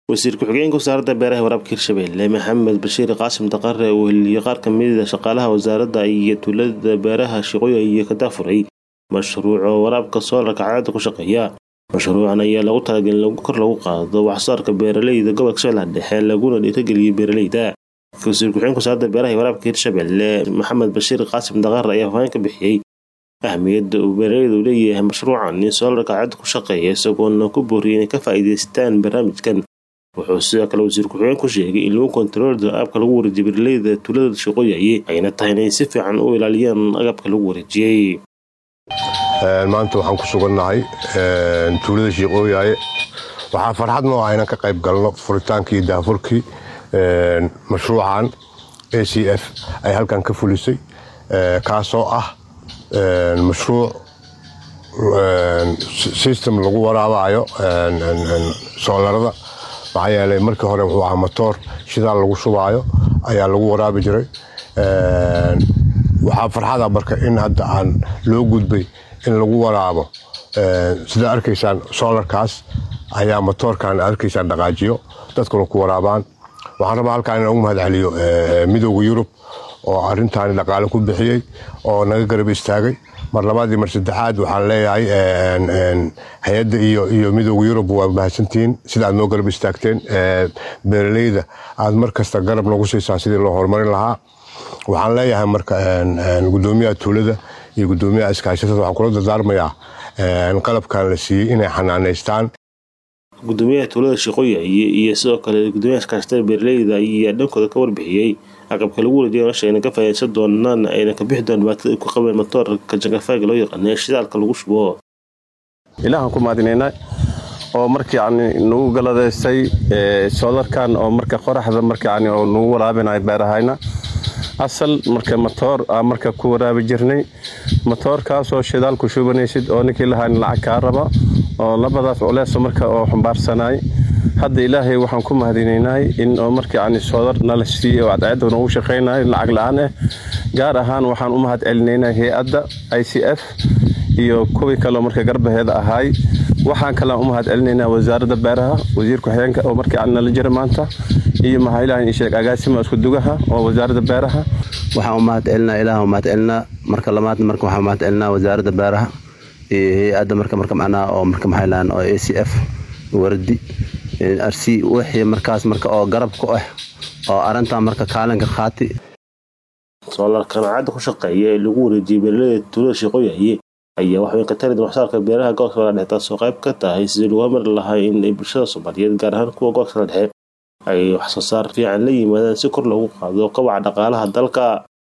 wasiir ku-xigeenka wasaaradda beeraha waraabka hirshabelle maxamed bashiir qaasim daqare uu heliyey qaar ka mida shaqaalaha wasaaradda iyo tuulada beeraha shaqooya iyo ka daafuray mashruuca waraabka soolarka cadceedda ku shaqeeya mashruucan ayaa lagu talagalay in kor lagu qaado waxsoosaarka beeraleyda gobolka shabeellaha dhexe laguna dhiirageliyo beeraleyda wasiir ku-xigeenka wasaaradda beeraha iyo waraabka hirshabelle maxamed bashiir qaasim daqare ayaa faahfaahin ka bixiyey ahmiyadda uu beeraleyda u leeyahay mashruucan in soolarka cadceedda ku shaqeeya isagoona ku booriyay inay ka faa'iidaystaan barnaamijkan wuxuu sidoo kale wasiir ku-xigeen ku sheegay in lagu kontaroolda agabka lagu wareejiyay beeraleyda tuulada shaqooyaye ayna tahay inay si fiican u ilaaliyaan agabka lagu wareejiyey maanta waxaan ku sugannahay tuulada shiiqooyaye waxaa farxad noo ah inaan ka qayb galno furitaankii iyo daafurkii mashruucan a c f ay halkan ka fulisay kaasoo ah mashruuc system lagu waraabayo soolarada maxaa yeelay markii hore wuxuu ahaa matoor shidaal lagu shubaayo ayaa lagu waraabi jiray waxaa farxada marka in hadda aan loo gudbay in lagu waraabo sidaa arkaysaan soolarkaas ayaa matoorkan arkaysaan dhaqaajiyo dadkuna ku waraabaan waxaan rabaa halkaan inaan ugu mahad celiyo midooda yurub oo arintaani dhaqaale ku bixiyey oo naga garab istaagay mar labaad iyo mar saddexaad waxaan leeyahay hay-adda iyo midooda yurub waa mahadsantihiin sida aad noo garab istaagteen beeraleyda aad mar kasta garab noogu siisaan sidii loo horumarin lahaa waxaan leeyahay marka gudoomiyaha tuulada iyo gudoomiyaha iskaashatada waxaan kula dardaarmayaa qalabkan la siiyey inay xanaaneystaan gudoomiyaha tuulada shaqooya iyo sidoo kale gudoomiyaha iskaashatada beeraleyda ayaa dhankooda ka warbixiyey agabka lagu wareejiya nolosha ayna ka faa'iidaysan doonaan ayna ka bixi doon dhibaatada ay ku qabeen matoorka jangafaaga loo yaqaana ee shidaalka lagu shubo ilaahan ku mahadinaynaa oo marka yani nagu galadaystay soolarkan oo marka qoraxda marka yani oo nagu waraabinayo beerahayna asal marka matoor aa marka ku waraabi jirnay matoorkaasoo shidaal ku shubanaysid oo ninkii lahayn lacag kaa raba oo labadaas culeeso marka oo xambaarsanay hadda ilaahay waxaan ku mahadinaynahay in oo marka yani soodar nala siiyey oo cadceedda noogu shaqaynayo lacag la-aan ah gaar ahaan waxaan u mahad celinaynaa hay-adda i c f iyo kuwii kaleo marka garbaheeda ahaay waxaan kalean u mahad celinaynaa wasaaradda beeraha wasiir ku-xigeenka oo marka yani nala jira maanta iyo maxaa ilaah sheeg agaasima isku dugaha oo wasaaradda beeraha waxaan u mahad celinaa ilaah u mahad celinaa marka lamaadna marka waxaan u mahad celinaa wasaaradda beeraha iyo hay-adda marka marka macnaha oo marka maxaa ilahan oo a c f wardi arsi wixii markaas marka oo garab ku ah oo arrintan marka kaalinka qaati soolarkan cadda ku shaqeeya ee lagu wareejiyay beeraleyda tuulada shaqooyaye ayaa waxweyn ka tari waxsaarka beeraha gobolka la dhexe taasoo qayb ka tahay sidii lagu hormari lahaa in ay bulshada soomaaliyeed gaar ahaan kuwa gobolka la dhexe ay wax soo saar fiican la yimaadaan si kor loogu qaado kobaca dhaqaalaha dalka